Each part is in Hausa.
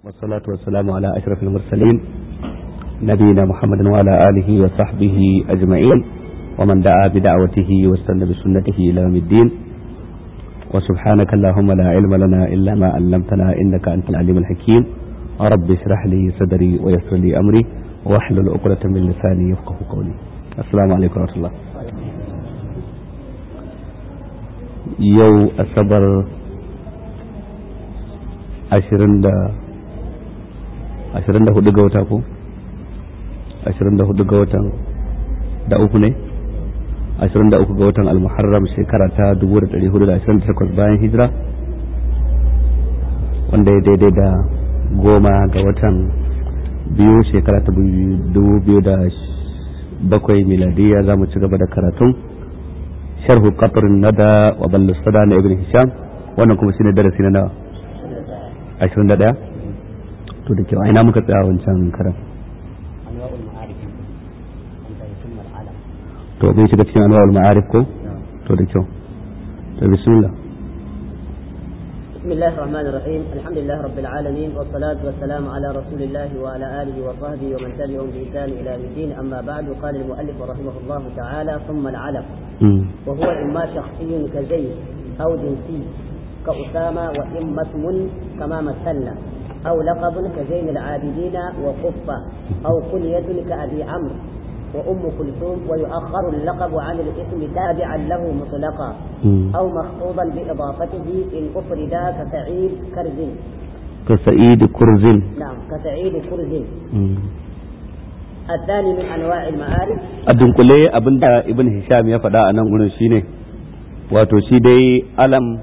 والصلاة والسلام على أشرف المرسلين نبينا محمد وعلى آله وصحبه أجمعين ومن دعا بدعوته واستنى بسنته إلى يوم الدين وسبحانك اللهم لا علم لنا إلا ما علمتنا إنك أنت العليم الحكيم رب اشرح لي صدري ويسر لي أمري واحلل عقدة من لساني يفقه قولي السلام عليكم ورحمة الله يو أصبر ashirin da ashirin da hudu ga wata ko ashirin da hudu ga watan da uku ne ashirin da uku ga watan almuharram shekara ta dubu da dari hudu da ashirin da takwas bayan hijira wanda ya daidai da goma ga watan biyu shekara ta dubu biyu da bakwai miladiya za mu ci gaba da karatun sharhu qatrin nada wa ballu sada na ibn hisham wannan kuma shine darasi na nawa ashirin da ɗaya to da kyau ina muka tsaya wancan karan to bin shiga cikin anwa'ul ma'arif ko to da kyau to bismillah بسم الله الرحمن الرحيم الحمد لله رب العالمين والصلاة والسلام على رسول الله وعلى آله وصحبه ومن تبعهم بإحسان إلى يوم الدين أما بعد قال المؤلف رحمه الله تعالى ثم العلم وهو إما شخصي كزيد أو جنسي كأسامة وإما اسم كما مثلنا أو لقب كزين العابدين وقفة أو كنية كأبي عمرو وأم كلثوم ويؤخر اللقب عن الاسم تابعا له مطلقا أو مخطوبا بإضافته إن أفردا كسعيد كرز كسعيد كرز نعم كسعيد كرز الثاني من أنواع المعارف الدنقلي أبن ابن هشام يفدا أنا أقول شيني wato shi dai alam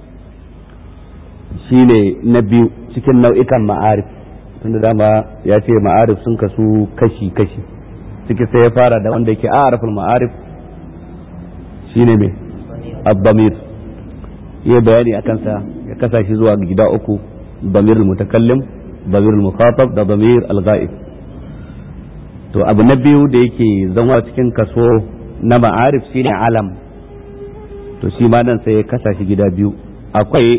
shi ne na biyu cikin nau'ikan ma'arif tunda dama ya ce ma'arif sun kasu kashi-kashi ciki sai ya fara da wanda yake arafin ma'arif shi ne mai abbamir iya bayani a kansa ya kasa shi zuwa gida uku bamir mutakallim bamir mukhatab da bamir al-ghaib to abu na biyu da yake zama cikin kaso na ma'arif shine alam to shi ma nan sai ya kasa shi gida biyu akwai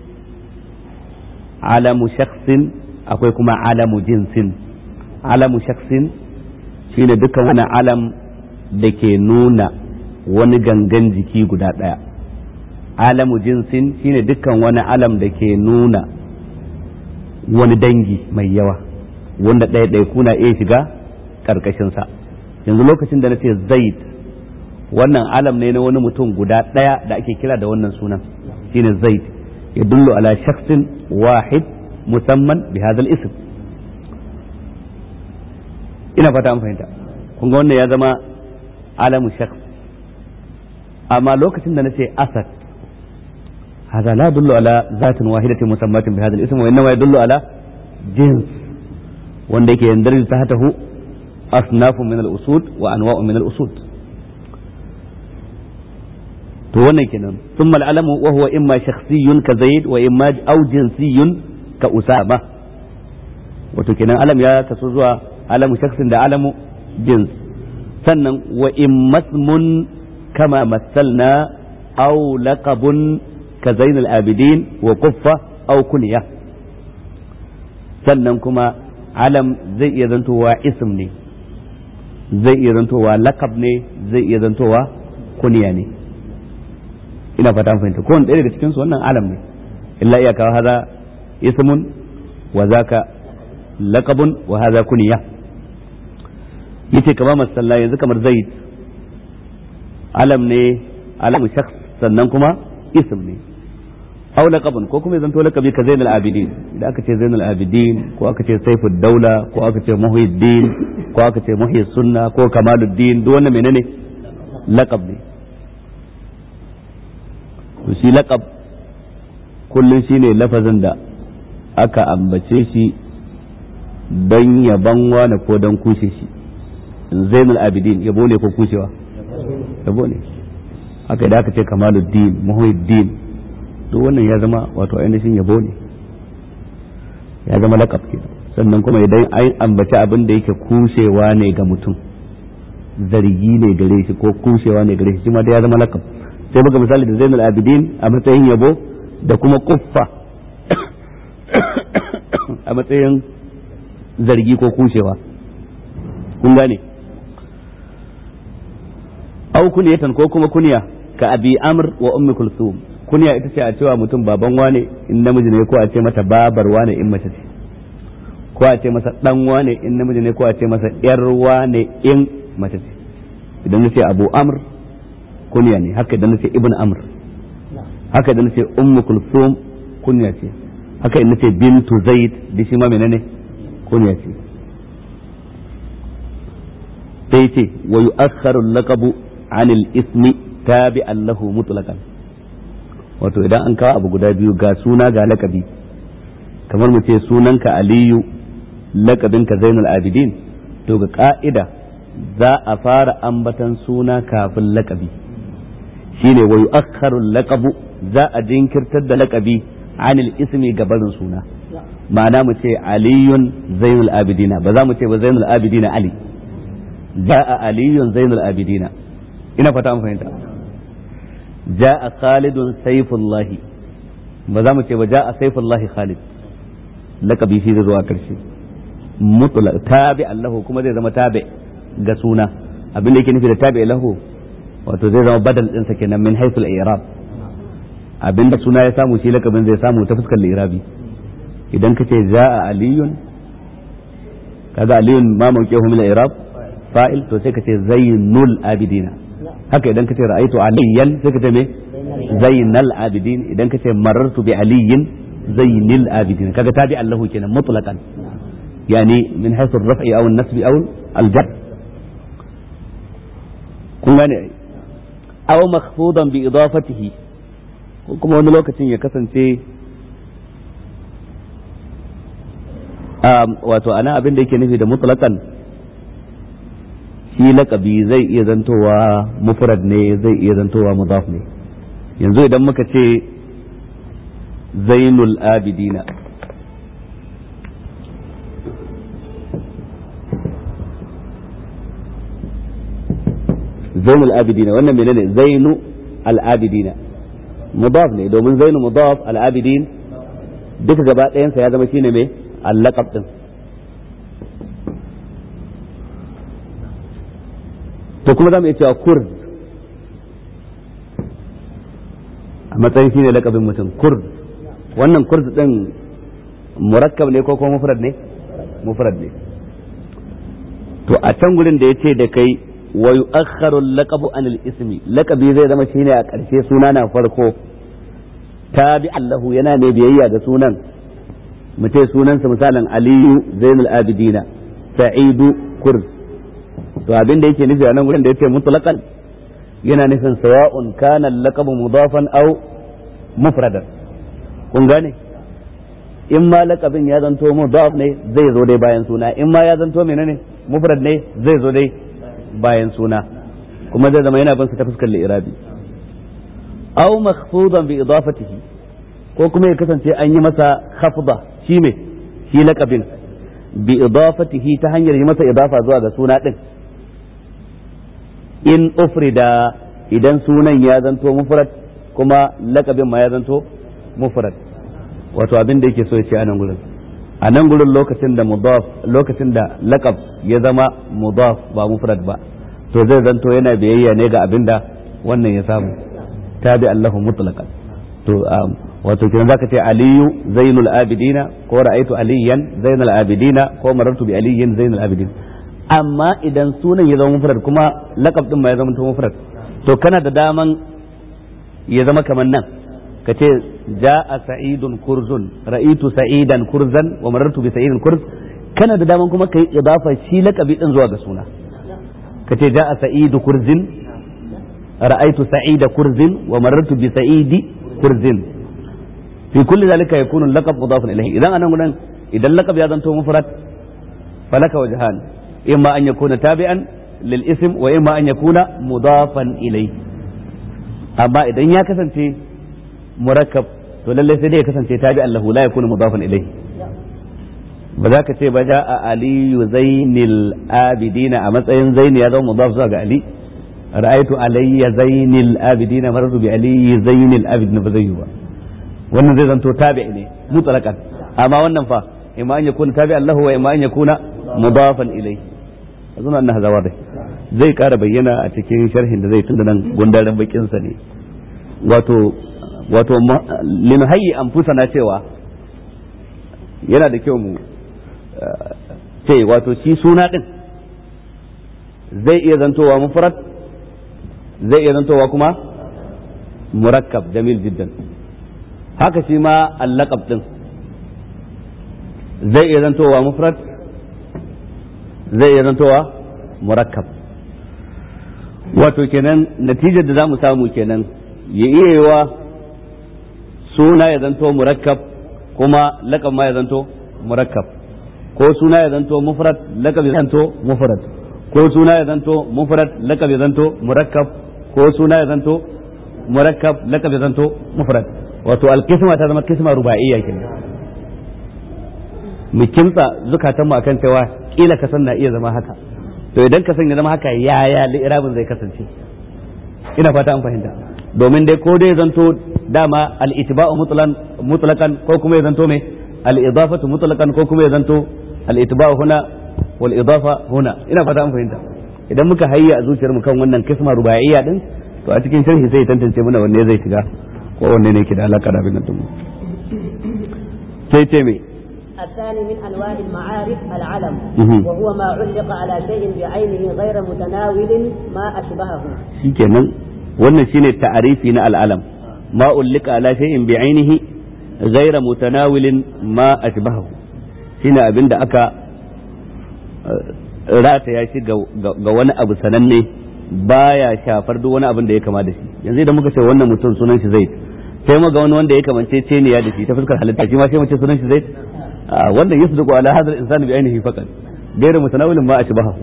alamu shaksin akwai kuma alamu jinsin alamu shaksin shine dukkan wani alam da ke nuna wani gangan jiki guda ɗaya alamu jinsin shine dukkan wani alam da ke nuna wani dangi mai yawa wanda ɗaya ɗaya kuna iya shiga ƙarƙashinsa yanzu lokacin da na ce zaid wannan alam ne na wani mutum guda ɗaya da ake kira da wannan sunan shine zaid يدل على شخص واحد مسمى بهذا الاسم ina fata an fahimta kun ga wannan ya zama alamu shakhs amma lokacin da nace asad هذا لا يدل على ذات واحدة مسماة بهذا الاسم وإنما يدل على جنس وندك يندرج تحته أصناف من الأسود وأنواع من الأسود to wannan kenan thumma al-alamu wa huwa imma shakhsiyyun ka zaid wa imma aw jinsiyyun ka usama wato kenan alam ya kaso zuwa alamu shakhsin da alamu jins sannan wa imma ismun kama massalna aw laqabun ka zain al-abidin wa quffa aw kunya sannan kuma alam zai iya zantowa ism ne zai iya zantowa laqab ne zai iya zantowa kunya ne ina fata fahimta kowane ɗaya daga cikinsu wannan alam ne illa iyaka haza ismun wa zaka laqabun wa haza kuniya yace kama masalla yanzu kamar zaid alam ne alamu shakhs sannan kuma ism ne aw laqabun ko kuma zanto laqabi ka zainal abidin idan aka ce zainal abidin ko aka ce saifud daula ko aka ce muhyiddin ko aka ce muhyi sunna ko kamaluddin duk wannan menene laqab ne to shi laƙab kullum shi ne lafazin da aka ambace shi don yaban wani ko don kushe shi zainul abidin yabo ne ko kushewa yabo ne haka da aka ce kamaluddin muhyiddin duk wannan ya zama wato ainihin yabo ne ya zama laƙab ke sannan kuma idan an ambaci abin da yake kushewa ne ga mutum zargi ne gare shi ko kushewa ne gare shi shi ma da ya zama laƙab sai buga misali da zainul abidin a matsayin yabo da kuma kuffa a matsayin zargi ko kushewa kun gane au kunyatan ko kuma kunya ka abi amr wa ummi kulthum kunya ita ce a cewa mutum baban wane in namiji ne ko a ce mata babar wane in mace ce ko a ce masa dan wane in namiji ne ko a ce masa yar wane in mace ce idan nace abu amr kunya ne haka idan nace ibn amr haka idan nace ummu kulthum kunya ce haka idan nace bintu zaid da shi ma menene kunya ce sai ce wa yu'akhkharu al-laqabu 'anil ismi tabi'an lahu mutlaqan wato idan an kawo abu guda biyu ga suna ga lakabi kamar mu ce sunanka aliyu lakabinka zainul abidin to ga ka'ida za a fara ambatan suna kafin lakabi shine wa yu'akhkharu laqabu za a jinkirtar da lakabi anil ismi ga barin suna ma'ana mu ce aliyun zainul abidina ba za mu ce ba zainul abidina ali ja'a aliyun zainul abidina ina fata an fahimta ja'a khalidun saifullahi ba za mu ce ba ja'a saifullahi khalid lakabi shi zai zo a karshe mutlaq tabi allahu kuma zai zama tabi ga suna abin da yake nufi da tabi lahu wato zai zama badal din sa kenan min haythul i'rab abin da suna ya samu shi lakabin zai samu ta fuskar irabi idan kace ja'a aliyun kaga aliyun ma mawqihu min al-i'rab fa'il to sai kace zainul abidina haka idan kace ra'aytu aliyan sai kace me zainal abidin idan kace marartu bi aliyin zainil abidin kaga tabi allahu kenan mutlaqan يعني من حيث الرفع او النسب او الجر kun gane aw makhfudan bi idafatihi ko kuma wani lokacin ya kasance wato ana abin da yake nufi da mutlaqan shi laqabi zai iya zantowa mufrad ne zai iya zantowa mudaf ne yanzu idan muka ce zainul abidina zainul abidina wannan menene zainu al-abidina mudaf ne domin zainu mudaf al-abidin duka gaba ɗayansa ya zama shine mai allaqab din to kuma zamu iya cewa kurd a matsayin shine laqabin mutum kurd wannan kurd din murakkab ne ko kuma mufrad ne mufrad ne to a can gurin da yace da kai wa yu'akhkharu al-laqabu an al-ismi laqabi zai zama shine a ƙarshe suna na farko tabi Allahu yana mai biyayya ga sunan mutai sunansa misalin Aliyu Zainul Abidina Sa'idu Kurz to abin da yake nufi a nan gurin da yace mutlaqan yana nufin sawa'un kana al-laqabu mudafan aw mufradan kun gane in ma laqabin ya zanto mudaf ne zai zo dai bayan suna in ma ya zanto menene mufrad ne zai zo dai bayan suna kuma zai zama yana bin sa ta fuskar li'irabi aw makhfudan bi idafatihi ko kuma ya kasance an yi masa khafda shi me shi laqabin bi idafatihi ta hanyar yi masa idafa zuwa ga suna din in ufrida idan sunan ya zanto mufrad kuma laqabin ma ya zanto mufrad wato abin da yake so ya ce a nan gurin a nan gurin lokacin da mudaf lokacin da laqab ya zama mudaf ba mufrad ba to zai zanto yana biyayya ne ga abin da wannan ya samu tabi Allahu mutlaqan to wato kiran zaka ce aliyu zainul abidina ko ra'aitu aliyan zainul abidina ko marartu bi aliyin zainul abidin amma idan sunan ya zama mufrad kuma laqab din ma ya zama mufrad to kana da daman ya zama kamar nan ka ce ja'a sa'idun kurzun ra'itu sa'idan kurzan wa marartu bi sa'idin kurz kana da daman kuma kai idafa shi laqabi din zuwa ga suna ka ce ja'a sa'idu kurzin ra'aitu sa'ida kurzin wa marartu bi sa'idi kurzin fi kulli zalika yakunu laqab mudafun ilayhi idan anan gudan idan laqab ya zanto mufrad falaka wajhan imma an yakuna tabi'an lil ism wa imma an yakuna mudafan ilayhi amma idan ya kasance murakkab to lallai sai dai ya kasance tabi Allahu la yakunu mudafan ilayhi ba za ka ce ba ja a aliyu zainil abidina a matsayin zaini ya zama mudaf zuwa ga ali ra'aytu alayya zainil abidina marartu bi aliyi zainil abidina ba zai yi ba wannan zai zanto tabi ne mutlaqan amma wannan fa imma an yakuna tabi'an lahu wa imma an yakuna mudafan ilayhi azuna anna hadha wadih zai kara bayyana a cikin sharhin da zai tunda nan gundaren bakin sa ne wato wato linhayyi anfusana cewa yana da kyau mu ce wato shi suna din zai iya zantowa mufrad zai iya zantowa kuma murakkab jamil jiddan haka shi ma allaqab din zai iya zantowa mufrad zai iya zantowa murakkab wato kenan natijar da za mu samu kenan ya iya yiwa suna ya zanto murakkab kuma lakab ma ya zanto murakkab ko suna ya zanto mufrad lakab ya zanto mufrad ko suna ya zanto mufrad lakab ya zanto murakkab ko suna ya zanto murakkab lakab ya zanto mufrad wato alqisma ta zama kisma ruba'iyya kenan mu kimtsa zukatan mu akan cewa kila ka san na iya zama haka to idan ka san ya zama haka yaya li'irabin zai kasance ina fata an fahimta domin dai ko dai zanto dama al-itba'u mutlaqan ko kuma ya zanto me al-idafatu mutlaqan ko kuma ya zanto al-itba'u huna wal idafa huna ina fata an fahimta idan muka hayya a zuciyar mu kan wannan kisma rubaiyya din to a cikin sharhi sai tantance mana wanne zai shiga ko wanne ne yake da alaka da abin nan sai ce me الثاني من أنواع المعارف العلم وهو ما علق على شيء بعينه غير متناول ما أشبهه shikenan wannan shine ta'arifi na al'alam ma ullika ala shay'in bi'ainihi ghayra mutanawilin ma ashbahu shine abinda aka rataya shi ga wani abu sananne baya shafar duk wani abin da ya kama da shi yanzu idan muka ce wannan mutum sunan shi zaid sai mu ga wani wanda ya kamance ceniya da shi ta fuskar halitta shi ma sai mu ce sunan shi zaid wannan yasduqu ala hadha al-insani bi ainihi faqat ghayra mutanawilin ma ashbahu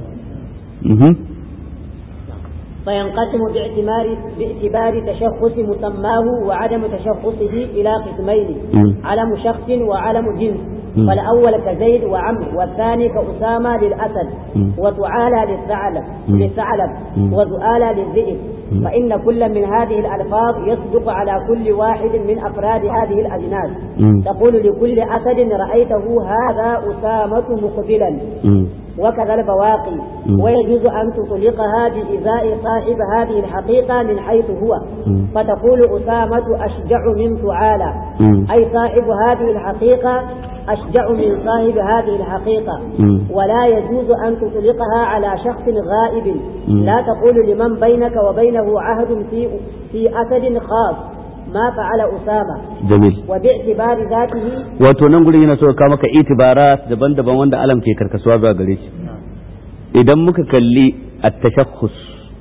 فينقسم باعتبار باعتبار تشخص مسماه وعدم تشخصه إلى قسمين علم شخص وعلم جنس فالأول كزيد وعمر والثاني كأسامة للأسد وتعالى للثعلب للثعلب وزؤالى للذئب فإن كل من هذه الألفاظ يصدق على كل واحد من أفراد هذه الأجناس تقول لكل أسد رأيته هذا أسامة مقبلا وكذا البواقي ويجوز أن تطلقها بإزاء صاحب هذه الحقيقة من حيث هو فتقول أسامة أشجع من تعالى أي صاحب هذه الحقيقة أشجع من صاحب هذه الحقيقة ولا يجوز أن تطلقها على شخص غائب لا تقول لمن بينك وبينه عهد في في أسد خاص ما فعل أسامة جميل وباعتبار ذاته wato nan gurin yana so ka maka itibarat daban-daban wanda alam ke karkasuwa zuwa gare shi idan muka kalli at-tashakhus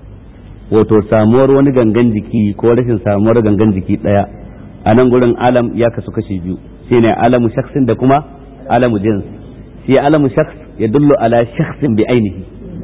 wato samuwar wani gangan jiki ko rashin samuwar gangan jiki daya a nan gurin alam ya kasu kashi biyu shine alamu shakhsin da kuma alamu jins shi alamu shakhs ya dullu ala shakhsin bi ainihi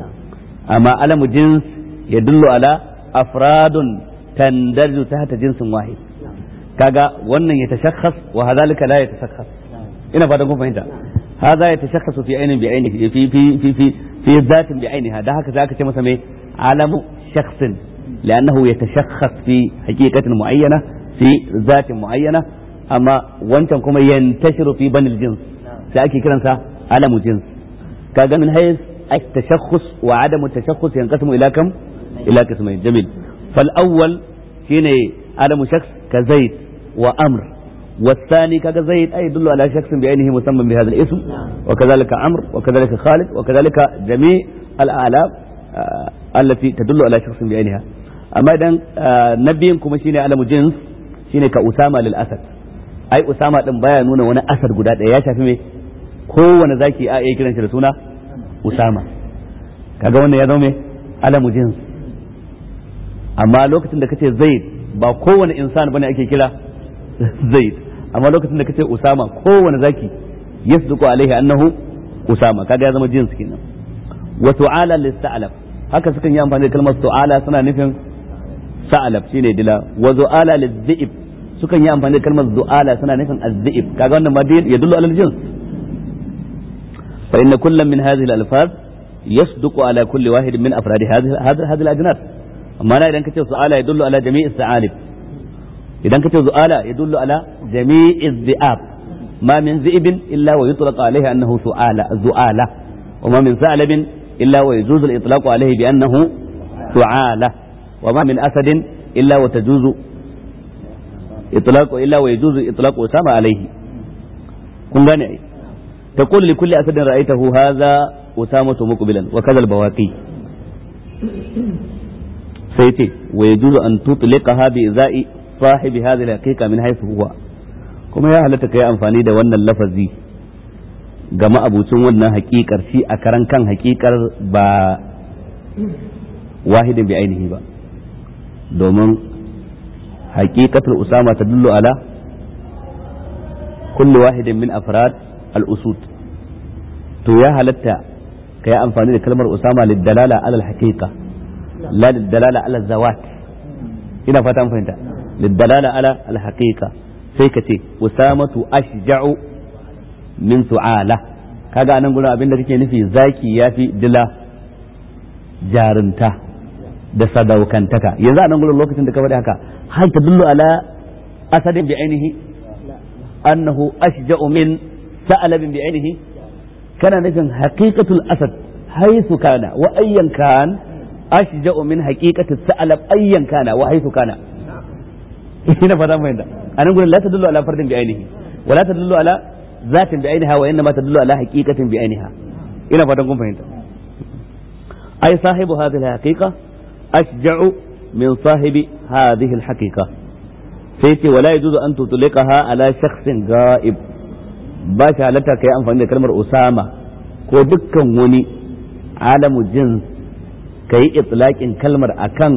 amma alamu jins ya dullu ala afradun tandarju tahta jinsin wahid kaga wannan ya tashakhas wa hadhalika la yatashakhas ina fatan kun fahimta hadha yatashakhasu fi ainin bi ainihi fi fi fi fi fi dhatin bi ainiha da haka zaka ce masa me alamu shakhsin لأنه يتشخص في حقيقة معينة في ذات معينة أما وانتم كما ينتشر في بني الجنس سأكي كرنسا علم جنس كذا من حيث التشخص وعدم التشخص ينقسم إلى كم؟ إلى قسمين جميل فالأول شيني علم شخص كزيد وأمر والثاني كذا زيد أي يدل على شخص بعينه مسمى بهذا الاسم وكذلك أمر وكذلك خالد وكذلك جميع الآلام آه التي تدل على شخص بعينها amma idan na biyan kuma shine alamu jins shine ka usama lil asad ai usama din baya nuna wani asad guda ɗaya ya shafi me kowane zaki a iya kiran shi da suna usama kaga wannan ya zama me alamu jins amma lokacin da kace zaid ba kowane insan bane ake kira zaid amma lokacin da kace usama kowane zaki yasduqu alaihi annahu usama kaga ya zama jins kenan wa su'ala lis haka sukan yi amfani da kalmar su'ala suna nufin sa'alab shine dila wa zu'ala lizzib sukan yi amfani da kalmar zu'ala suna nufin azzib kaga wannan ma yadullu ala al-jins fa inna kullam min hadhihi al-alfaz yasduqu ala kulli wahid min afrad hadhihi hadhihi al-ajnas amma na idan kace su'ala yadullu ala jami'i as-sa'alib idan kace zu'ala yadullu ala jami'i az-zi'ab ma min zi'ibin illa wa yutlaq alayhi annahu su'ala zu'ala wa ma min sa'labin illa wa yajuzu al-itlaq alayhi bi annahu su'ala wa ma min asadin illa wa tajuzu itlaq illa wa yajuzu itlaq usama alayhi kun gane ai تقول لكل أسد رأيته هذا أسامة مقبلا وكذا البواقي سيتي ويجوز أن تطلقها بإزاء صاحب هذه الحقيقة من حيث هو kuma ya halatta kai amfani da wannan lafazi ga ma'abucin wannan hakikar shi a karan kan hakikar ba wahidin bi ainihi ba domin hakikatul usama ta dullu ala kulli wahidin min afrad al-usud to ya halatta kai amfani da kalmar usama lidalala ala al-haqiqa la lidalala ala zawat ina fata an fahimta lidalala ala al-haqiqa sai ka ce usamatu ashja'u min su'ala kaga anan gurin abinda kake nufi zaki yafi dila jarunta da sadaukantaka yanzu anan gurin lokacin da ka faɗi haka hal tadullu ala asadin bi ainihi annahu ashja'u min sa'alabin bi ainihi kana nufin haqiqatul asad haythu kana wa ayyan kan ashja'u min haqiqatis sa'alab ayyan kana wa haythu kana ina fata mai da anan gurin la tadullu ala fardin bi ainihi wa la tadullu ala zatin bi ainiha wa innama tadullu ala haqiqatin bi ainiha ina fatan kun fahimta ai sahibu hadhihi alhaqiqa ashja'u min sahibi hadhihi alhaqiqa sai ce wala yajuzu an tutliqaha ala shakhsin ga'ib ba shi halatta kai amfani da kalmar usama ko dukkan wani alamu jins kai itlaqin kalmar akan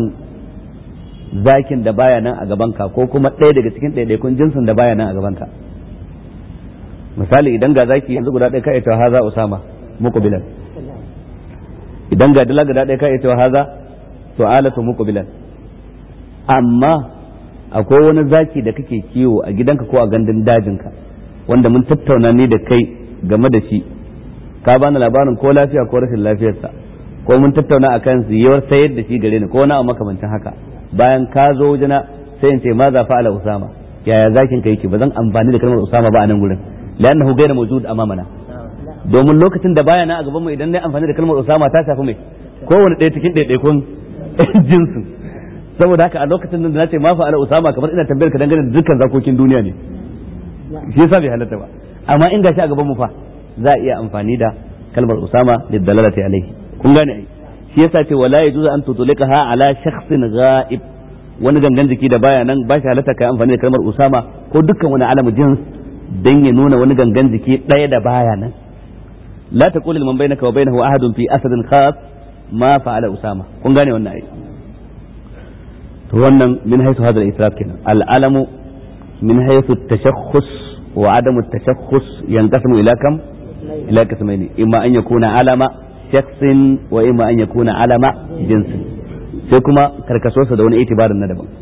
zakin da baya nan a gabanka ko kuma ɗaya daga cikin ɗaiɗaikun jinsin da baya nan a gabanka misali idan ga zaki yanzu guda ɗaya ka ita haza usama muqbilan idan ga dala guda ɗaya ka ita haza su'alatu muqbilan amma akwai wani zaki da kake kiwo a gidanka ko a gandun dajinka wanda mun tattauna ni da kai game da shi ka bani labarin ko lafiya ko rashin lafiyarsa ko mun tattauna akan yiwuwar sayar da shi gare ni ko na makamancin haka bayan ka zo wajena sai in ce ma za fa'ala usama yaya zakin ka yake ba zan amfani da kalmar usama ba a nan gurin li'annahu ghayra mawjud amamana domin lokacin da baya na a gaban mu idan na amfani da kalmar usama ta shafi mai kowane ɗaya cikin ɗaiɗaikun jinsin saboda haka a lokacin da na ce ma fa'ala usama kamar ina tambayar ka dangane da dukkan zakokin duniya ne shi yasa bai halatta ba amma in gashi a gaban mu fa za a iya amfani da kalmar usama da dalalati alaihi kun gane ai shi yasa ce wala yajuzu an tutulikaha ala shakhsin ghaib wani gangan jiki da baya nan ba shi halatta kai amfani da kalmar usama ko dukkan wani alamu jins dan ya nuna wani gangan jiki ɗaya da baya nan la taqul liman bainaka wa bainahu ahadun fi asadin khas ma fa'ala usama kun gane wannan ai to wannan min haythu hadha al-israf kenan al-alamu min haythu at-tashakhus wa adamu at-tashakhus yanqasimu ila kam ila qismaini imma an yakuna alama shaksin wa imma an yakuna alama jinsin sai kuma karkasosa da wani itibarin na daban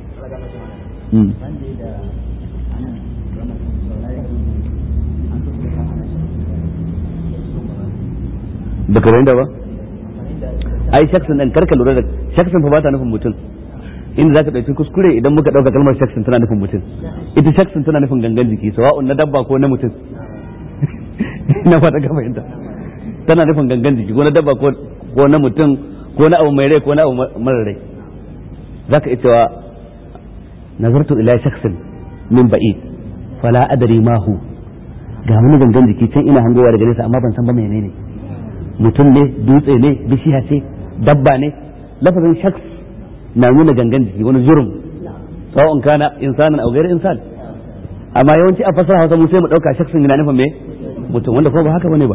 da karen da ba ai shaksin dan karka lura da shaksin fa ba ta nufin mutum inda zaka dauki kuskure idan muka dauka kalmar shaksin tana nufin mutum ita shaksin tana nufin gangan jiki sawa'un na dabba ko na mutum na fata ka fahimta tana nufin gangan jiki ko na dabba ko na mutum ko na abu mai rai ko na abu mara rai zaka iya cewa nazartu ila shakhsin min ba'id fala adri ma hu ga wani gangan jiki can ina hangowa daga nesa amma ban san ba menene mutum ne dutse ne bishiya ce dabba ne lafazin shaks na nuna gangan jiki wani jurum sawa'un kana insanan aw ghairu insan amma yawanci a fasara Hausa mu sai mu dauka shaksin yana nufin me mutum wanda ko ba haka bane ba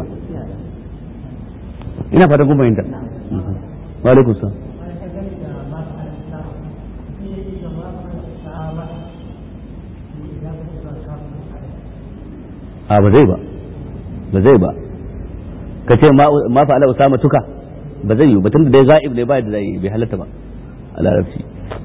ina fatan kun fahimta wa alaikum salam a ba zai ba ba zai ba ka ce ma fa'ala usama tuka ba zai yi batun da dai za'ib ne ba da zai bai halatta ba a larabci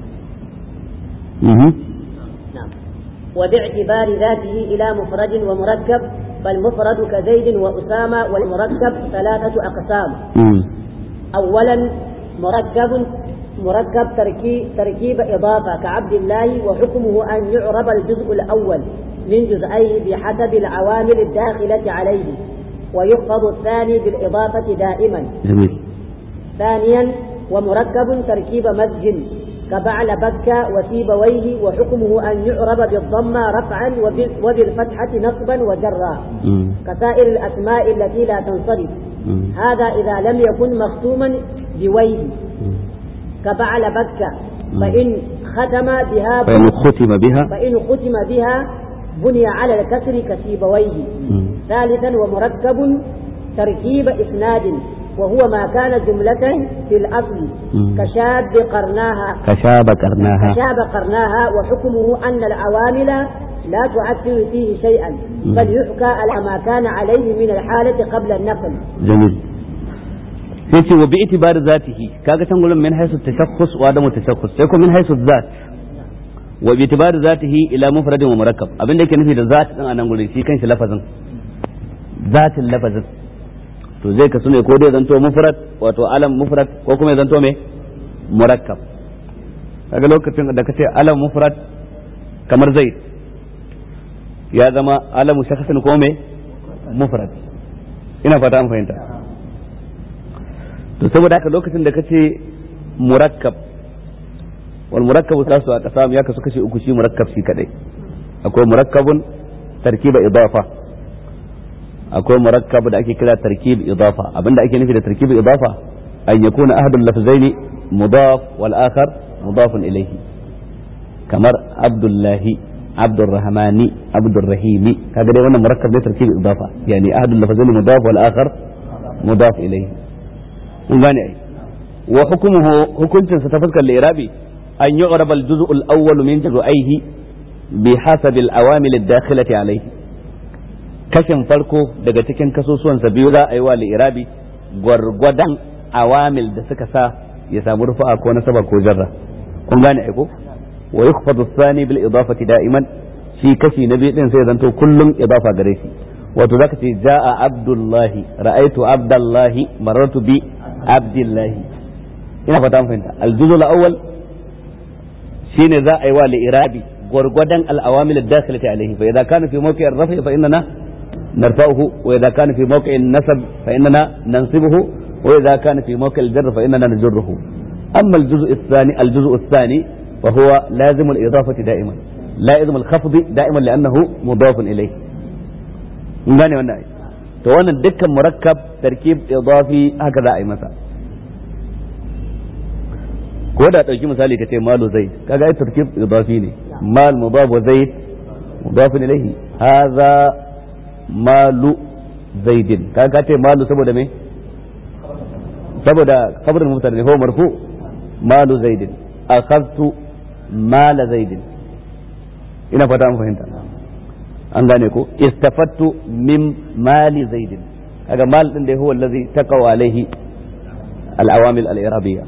وباعتبار ذاته إلى مفرد ومركب فالمفرد كزيد وأسامة والمركب ثلاثة أقسام أولا مركب مركب تركيب, تركيب إضافة كعبد الله وحكمه أن يعرب الجزء الأول من جزئيه بحسب العوامل الداخلة عليه ويخفض الثاني بالإضافة دائما جميل ثانيا ومركب تركيب مزج كبعل بكة وسيبويه وحكمه أن يعرب بالضمة رفعا وبال- وبالفتحة نصبا وجرا مم. كسائر الأسماء التي لا تنصرف مم. هذا إذا لم يكن مختوما بويه مم. كبعل بكة مم. فإن ختم بها فإن ختم بها فإن ختم بها بني على الكسر كسيبويه مم. ثالثا ومركب تركيب إسناد وهو ما كان جملة في الأصل مم. كشاب قرناها كشاب قرناها كشاب قرناها وحكمه أن العوامل لا تؤثر فيه شيئا مم. بل يحكى على ما كان عليه من الحالة قبل النقل jamil sai ce wa bi itibar zatihi kaga can gurin min haisu tashakhus wa adamu tashakhus sai ko min haisu zat wa bi itibar zatihi ila mufradin wa murakkab abin da yake nufi da zat din a nan gurin shi kanshi lafazin zatin lafazin to zai kasu ne ko dai zanto mufrad wato alam mufrad ko kuma ya zanto me murakkab kaga lokacin da kace alam mufrad kamar zaid ya zama alamu shakhsin ko me mufrad ina fata an fahimta to saboda haka lokacin da kace murakkab wal murakkabu tasu a kasa ya kasu kashi uku shi murakkab shi kadai akwai murakkabun tarkiba idafa akwai murakkab da ake kira tarkib idafa abinda ake nufi da tarkib idafa an yakuna ahadul lafzaini mudaf wal akhar mudafun ilayhi kamar abdullahi abdurrahmani abdurrahimi kaga dai wannan murakkab ne tarkib idafa yani ahadul lafzaini mudaf wal akhar mudaf ilayhi mun gane ai wa hukumuhu hukuncin sa ta fuskar lirabi an yu'rab al-juz'u al-awwal min juz'aihi bi hasab al-awamil ad-dakhilati alayhi kashin farko daga cikin kasusuwan sa biyu za a yi wa lirabi gwargwadon awamil da suka sa ya samu rufa'a ko nasaba ko jarra kun gane ai ko wa yukhfadu ath-thani bil idafati da'iman shi kashi na biyu din sai zanto kullum idafa gare shi wato zaka ce ja'a abdullahi ra'aitu abdullahi marartu bi abdullahi ina fata an fahimta aljuzu al-awwal shine za a yi wa li'irabi gwargwadon al-awamil ad-dakhilati alayhi fa idza kana fi mawqi' ar-raf'i fa innana narfa'uhu wa idza kana fi mawqi' an-nasb fa innana nansibuhu wa idza kana fi mawqi' al-jarr fa innana najruhu amma al-juz'u ath-thani al-juz'u ath-thani fa huwa lazim al-idafati da'iman لازم الخفض دائما لانه مضاف اليه mun gane wannan ai to wannan dukkan murakkab tarkib idafi haka za a yi masa ko da dauki misali kace malu zaid kaga ai tarkib idafi ne mal mudaf wa zaid mudaf ilayhi hadha malu zaidin kaga kace malu saboda me saboda khabar mubtada ne huwa marfu malu zaidin akhadtu mala zaidin ina fata an fahimta an gane ko istafattu min mali zaidin kaga mal din da huwa allazi taqaw alaihi al-awamil al-irabiyya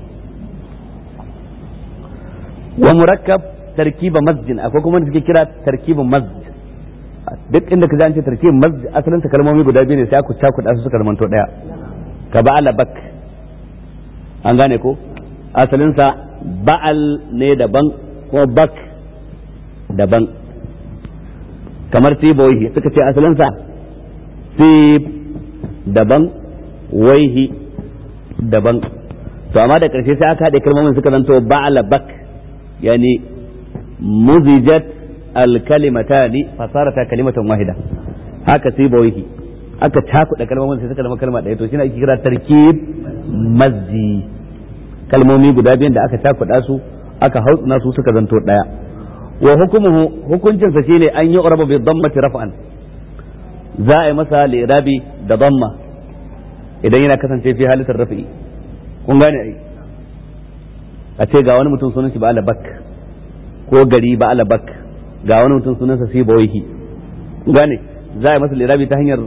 wa murakkab tarkiba masjid akwai kuma da suke kira tarkibin masjid duk inda ka an ce tarkibin masjid asalin ta kalmomi guda biyu ne sai aku cakuɗa su suka zamanto daya ka ba'ala bak an gane ko asalin sa ba'al ne daban kuma bak daban kamar sibawaihi suka ce asalinsa sib daban waihi daban to amma da ƙarshe sai aka haɗe kalmomin suka zanto ba'ala bak yani muzijat alkalimatani fasarata kalimatan wahida haka sibawaihi aka cakuɗa kalmomin sai suka zama kalma ɗaya to shine ake kira tarkib mazji kalmomi guda biyan da aka cakuɗa su aka hautsina su suka zanto ɗaya wa hukumuhu hukuncinsa shine an yi uraba bi dhammati raf'an za a yi masa lirabi da dhamma idan yana kasance fi halittar rafi'i kun gane ai a ce ga wani mutum sunan shi ba alabak ko gari ba alabak ga wani mutum sunansa si bawaihi kun gane za a yi masa lirabi ta hanyar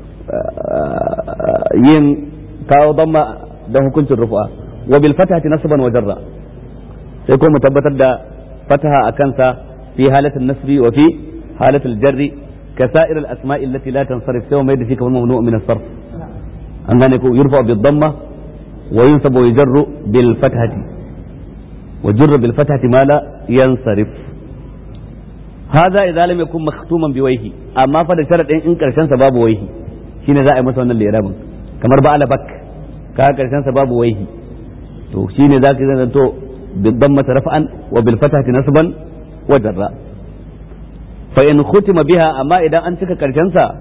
yin kawo dhamma da hukuncin rufu'a wa bil fatahati nasban wa jarra sai ko mu tabbatar da فتح أكنسا في حالة النصب وفي حالة الجر كسائر الأسماء التي لا تنصرف سوى ما يدفي كمان ممنوع من الصرف أن يرفع بالضمة وينصب ويجر بالفتحة وجر بالفتحة ما لا ينصرف hadha idza lam yakun makhtuman bi wayhi amma fa da sharadin in karshen sa babu wayhi shine za a yi masa wannan lirabin kamar ba alabak ka karshen sa babu wayhi to shine zaka zan to bil dammati raf'an wa bil fathati nasban wa jarra fa in khutima biha amma idan an cika karshen sa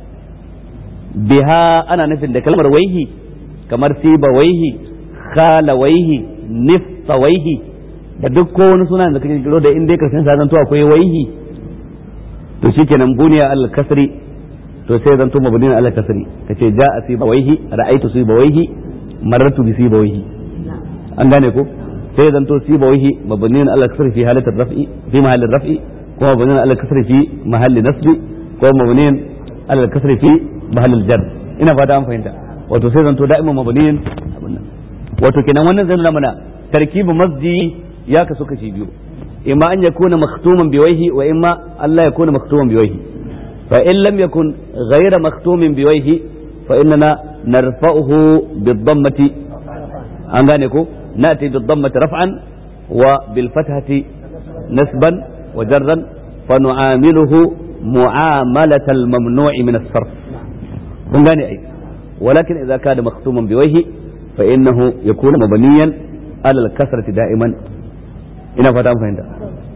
biha ana nufin da kalmar waihi kamar siba waihi khala waihi nifta waihi da duk ko wani suna da kake kiro da in dai karshen sa zanto akwai waihi to shikenan buniya al kasri to sai zanto mabniyan al kasri kace ja'a siba waihi ra'aytu siba waihi marartu bi siba waihi an gane ko sai zanto siba waihi mabniyan al kasri fi halat al raf'i fi mahall al raf'i ko mabniyan al kasri fi mahall nasbi ko mabniyan al kasri fi mahall al jar ina fata an fahimta wato sai zanto da'iman mabniyan wato kenan wannan zai nuna mana tarkibu masjidi ya kasu kashi biyu imma an yakuna maktuman biwaihi wa imma Allah yakuna maktuman biwaihi fa in lam yakun ghayra maktumin biwaihi fa innana narfa'uhu bid-dammati an gane ko nati bid-dammati raf'an wa bil fathati nasban wa jarran fa nu'amiluhu mu'amalat al-mamnu'i min as-sarf kun gane ai ولكن إذا كان مختوما بوجهه فإنه يكون مبنيا على الكسرة دائما ina fata an fahimta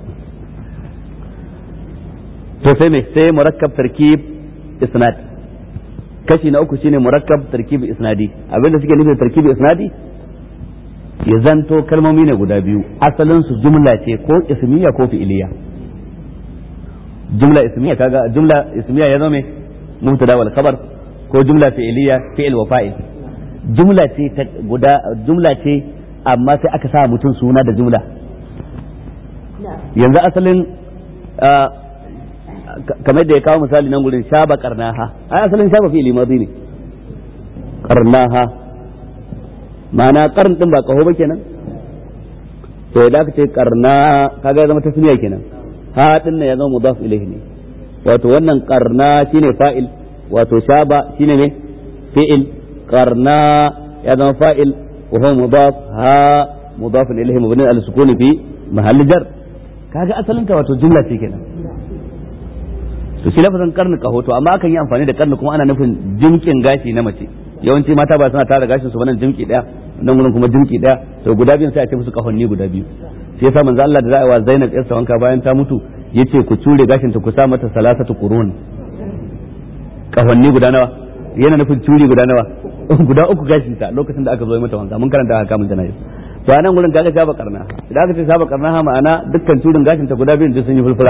to sai me sai murakkab tarkib isnad kashi na uku shine murakkab tarkib isnadi abinda suke nufi tarkib isnadi ya zanto kalmomi ne guda biyu asalin su jumla ce ko ismiya ko fi'iliya jumla ismiya kaga jumla ismiya ya zama mubtada wal khabar ko jumla fi'iliya fi'il wa fa'il jumla ce ta guda jumla ce amma sai aka sa mutum suna da jumla yanzu asalin kamar da ya kawo misali nan gurin shaba karnaha ai asalin shaba fi'ili madi ne karnaha ma'ana karn din ba kaho ba kenan to idan aka ce karna kaga ya zama tasniya kenan ha din ya zama mudaf ilayhi ne wato wannan karna shine fa'il wato shaba shine ne fi'il karna ya zama fa'il wa huwa mudaf ha mudaf ilayhi mabni al sukuni fi mahall jar kaga asalin ta wato jumla ce kenan to shi lafazin karni kaho to amma akan yi amfani da karni kuma ana nufin jimkin gashi na mace yawanci mata ba suna tara gashin su nan jimki daya nan gurin kuma jimki daya to guda biyun sai a ce musu kahonni guda biyu shi yasa manzo Allah da za'a wa Zainab yarsa wanka bayan ta mutu yace ku cure gashin ta ku sa mata salasatu qurun kahonni guda nawa yana nufin curi guda nawa guda uku gashin ta lokacin da aka zo mata wanka mun karanta haka mun janayi to anan gurin kaga shaba karna idan aka ce shaba karna ha ma'ana dukkan turin gashin ta guda biyun duk sun yi fulfura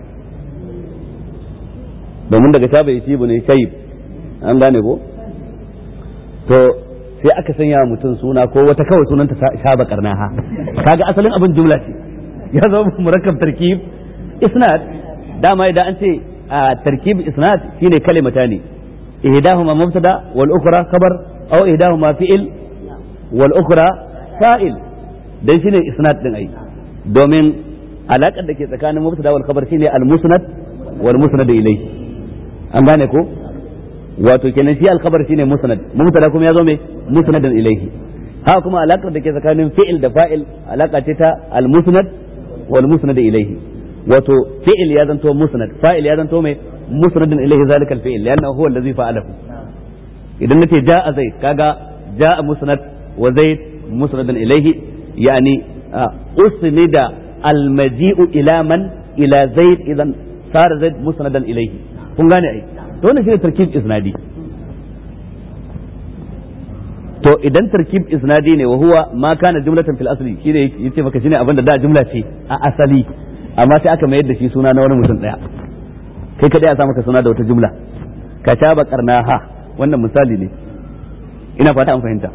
domin daga shaba yaci bu ne shayib an gane ko to sai aka sanya mutum suna ko wata kawai sunanta shaba karna ha kaga asalin abin jumla ce ya zama murakkab tarkib isnad dama idan an ce tarkib isnad shine kalimata ne ihdahuma mubtada wal ukhra khabar aw ihdahuma fi'il wal ukhra fa'il dan shine isnad din ai domin alakar da ke tsakanin mubtada wal khabar shine al musnad wal musnad ilayhi an gane ko wato kenan shi al khabar shine musnad mubtada kuma ya zo me musnadan ilayhi ha kuma alakar da ke tsakanin fi'il da fa'il alaka ce ta al musnad wal musnad ilayhi wato fi'il ya zanto musnad fa'il ya zanto me musnadan ilayhi zalika al fi'il lianna huwa allazi fa'alahu idan nace ja'a zaid kaga ja'a musnad wa zaid musnadan ilayhi يعني أسند المجيء إلى من إلى زيد إذا صار زيد مسندا إليه kun gane ai to wannan shine tarkib isnadi to idan tarkib isnadi ne wa huwa ma kana jumlatan fil asli shine yace maka shine abinda da jumla ce a asali amma sai aka mayar da shi suna na wani mutum daya kai kadai a sa maka suna da wata jumla ka taba karnaha wannan misali ne ina fata an fahimta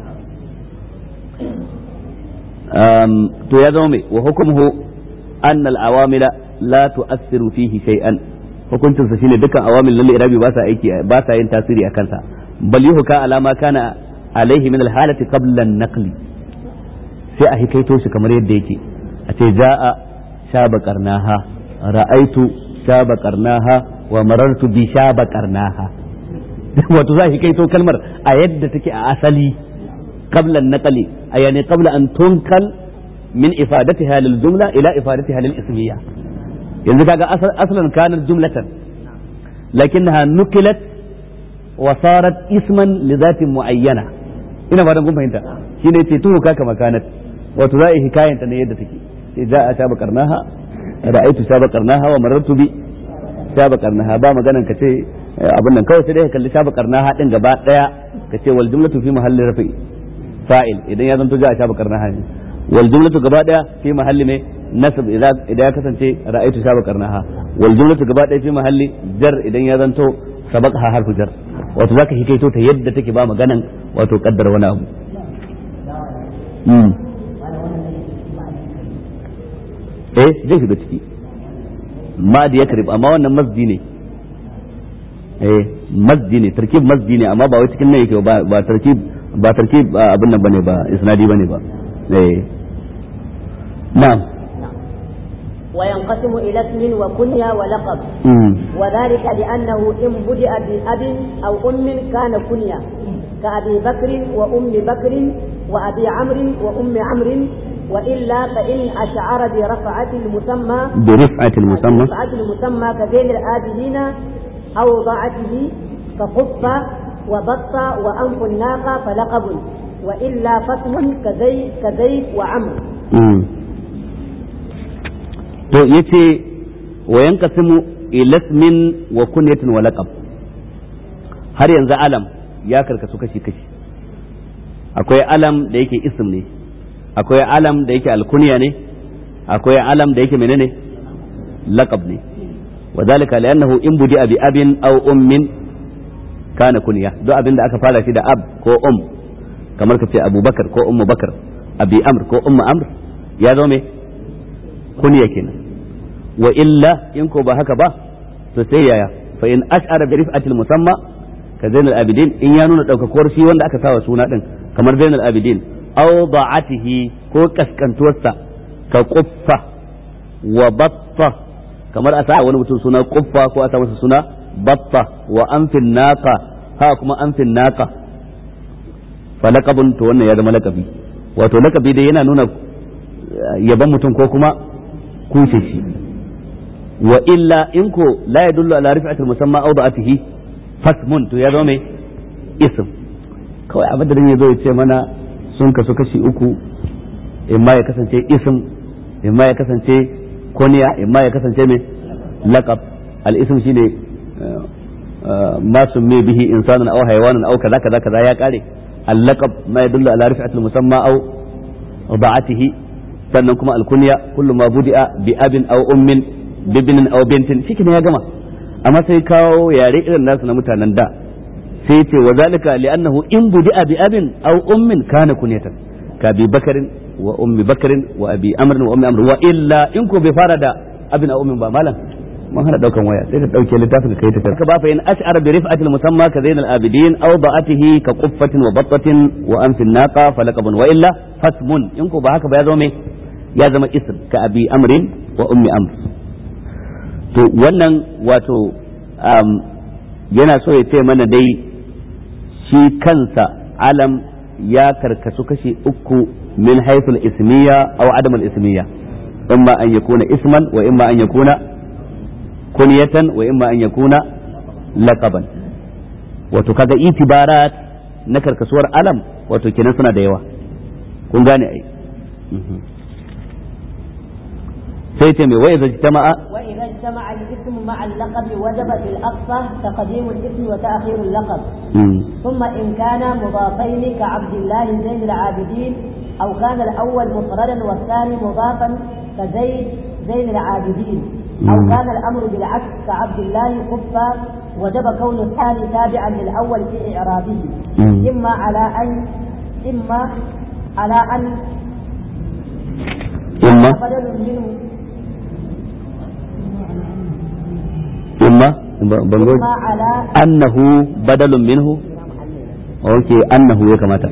to ya zama mai wa hukumuhu an al-awamila la tu'assiru fihi shay'an hukuncinsa shine dukkan awamil lil irabi ba sa aiki ba sa yin tasiri a kansa bal yuhka alama kana alaihi min al-halati qabla an-naqli sai a hikaito shi kamar yadda yake a ce ja'a shaba qarnaha ra'aitu shaba qarnaha wa marartu bi shaba qarnaha wato za a hikaito kalmar a yadda take a asali qabla an-naqli يعني قبل أن تنقل من إفادتها للجملة إلى إفادتها للإسمية yanzu kaga aslan kanar jumlatan lakinnaha nukilat wa sarat isman li zatin muayyana ina ba kun fahimta shine ce tuhu kaka makanat wato za a yi hikayanta ne yadda take sai za a shaba karnaha ra'aitu shaba karnaha wa marartu bi shaba karnaha ba maganan ka ce abin nan kawai sai dai ka kalli shaba karnaha din gaba daya ka ce wal jumlatu fi mahalli rafi fa'il idan ya zanto za a shaba karnaha ne wal jumlatu gaba daya fi mahalli ne nasab idan ya kasance ra'aitu shaba karnaha wal jumlatu gaba daya fi mahalli jar idan ya zanto sabaqha harfu jar wato zaka hikaito ta yadda take ba maganan wato kaddara wani abu eh zai shiga ciki ma da ya karib amma wannan masji ne eh masji ne tarkib masji ne amma ba wai cikin nan yake ba ba tarkib ba tarkib abin nan bane ba isnadi bane ba eh na'am وينقسم إلى اسم وكنية ولقب وذلك لأنه إن بدأ بأب أو أم كان كنية كأبي بكر وأم بكر وأبي عمرو وأم عمرو وإلا فإن أشعر برفعة المسمى برفعة المسمى برفعة المسمى كبين الآبدين أو ضاعته كخفة وبط وأنف الناقة فلقب وإلا فاسم كزيد كزيد وعمر to yace wa yanqasimu ila ismin wa kunyatin wa laqab har yanzu alam ya karkasu kashi kashi akwai alam da yake ism ne akwai alam da yake alkunya ne akwai alam da yake menene laqab ne وذلك لأنه إن بدأ بأب أو أم كان كنية دو أبن da aka fara shi da ab ko um kamar ka ce Abu Bakar ko Ummu Bakar Abi Amr ko Ummu Amr ya zo me kunya kenan wa illa in ko ba haka ba to sai yaya fa in ash'ara bi rif'atil musamma ka zainal abidin in ya nuna daukakuwar shi wanda aka sawa suna din kamar zainal abidin aw da'atihi ko kaskantuwarsa ka quffa wa batta kamar a sa wani mutum suna quffa ko a sa masa suna batta wa anfin naqa ha kuma anfin naqa fa laqabun to wannan ya zama laqabi wato laqabi dai yana nuna yaban mutum ko kuma kushe shi wa illa in ko la yadullu ala rif'atil musamma aw da'atihi fasmun to ya zama mai ism kawai abin da ya zo ya ce mana sun kasu kashi uku imma ya kasance ism imma ya kasance kuniya imma ya kasance mai laqab al-ism shine ma summi bihi insanun aw haywanun aw kaza kaza kaza ya kare al-laqab ma yadullu ala rif'atil musamma aw da'atihi sannan kuma al-kunya kullu ma budi'a bi abin aw ummin bibinin aw bintin shi ya gama amma sai kawo yare irin nasu na mutanen da sai ce wa zalika li'annahu in budi'a bi abin aw ummin kana kunyatan ka bi bakarin wa ummi bakarin wa abi amrin wa ummi amr wa illa in ko bai fara da abin aw ummin ba malam mun hana daukan waya sai ka dauke littafin ka kai ta ka ba fa in ash'ara bi rif'ati al-musamma ka zain al-abidin aw da'atihi ka quffatin wa battatin wa anfin naqa falaqabun wa illa fasmun in ko ba haka ba ya zama ya zama ism ka abi amrin wa ummi amr to wannan wato yana so ya ce mana dai shi kansa alam ya karkasu kashi uku min haithul ismiya aw adam al ismiya imma an yakuna isman wa imma an yakuna kunyatan wa imma an yakuna laqaban wato kaga itibarat na karkasuwar alam wato kenan suna da yawa kun gane ai sai ce mai wai zai jama'a وإذا اجتمع الاسم مع اللقب وجب في الأقصى تقديم الاسم وتأخير اللقب ثم إن كان مضافين كعبد الله زين العابدين أو كان الأول مفردا والثاني مضافا كزيد زين العابدين أو كان الأمر بالعكس كعبد الله كفا وجب كون الثاني تابعا للأول في إعرابه إما على أن إما على أن إما بدل منه إما بنقول إما على أنه بدل منه أوكي أنه يا كماتا